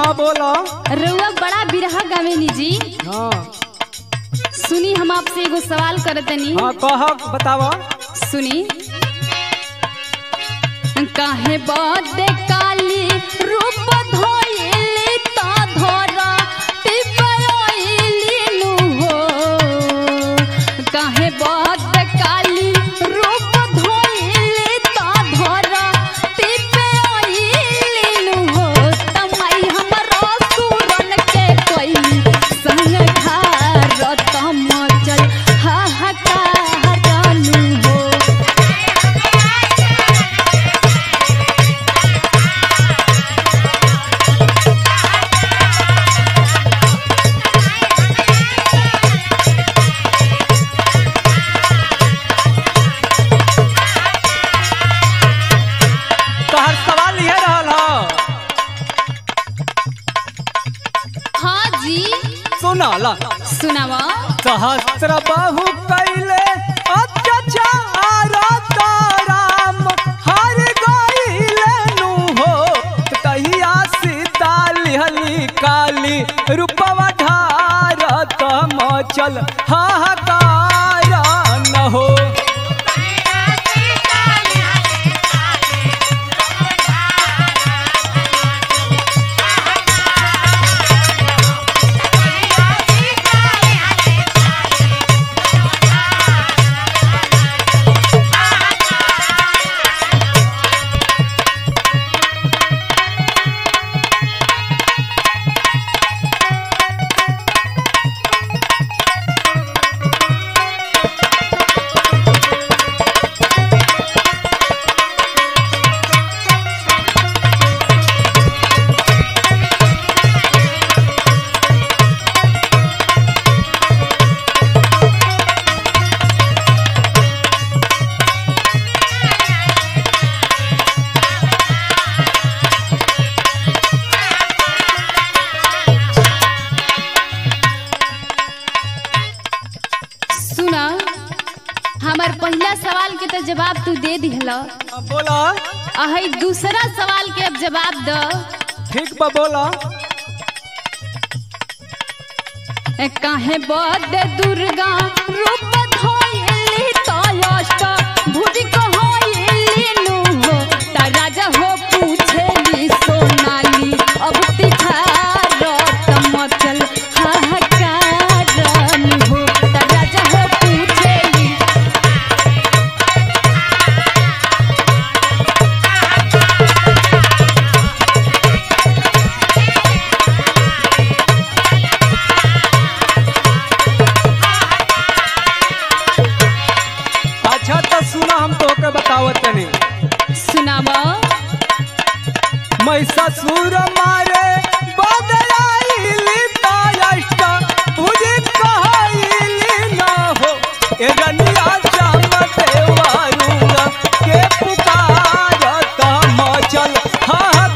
हाँ बोलो रउआ बड़ा बिरहा गावेनी जी हाँ सुनी हम आपसे एगो सवाल करतनी हाँ कह बतावा सुनी काहे बदे काली रूप धोइली ता धरा टिपयोइली नु हो काहे बदे काली रूप धोइली ता धरा टिपयोइली नु हो तमाई हमरो सुरन के कोई संग घर तम चल हाहाकार नु हो तोहर सवाल ये रहल हो हाँ जी सुनल सुनावा सहस्र बाहु कैले अत्याचार तो राम हर गईले नु हो कहिया सीता लिहली काली रूपवा ढार तम चल हाहाकार न हो सुना हमार पहला सवाल के तो जवाब तू दे दिहला बोला अही दूसरा सवाल के अब जवाब द ठीक बा बोला ए, काहे बद दुर्गा रूप धोइली तो अष्ट भुज कहोइली नु हो ता राजा हो पूछेली सोनाली अब तिखार तमचल हाहाकार हो ता राजा हो पूछेली अच्छा तो सुना हम तोके बतावत तनी सुनावा महिषासुर मारे बदलाइली तायष्ट तुझे कहाइली न हो ए रनिया जामते वारुंग के पुकार तम चल हाहाकार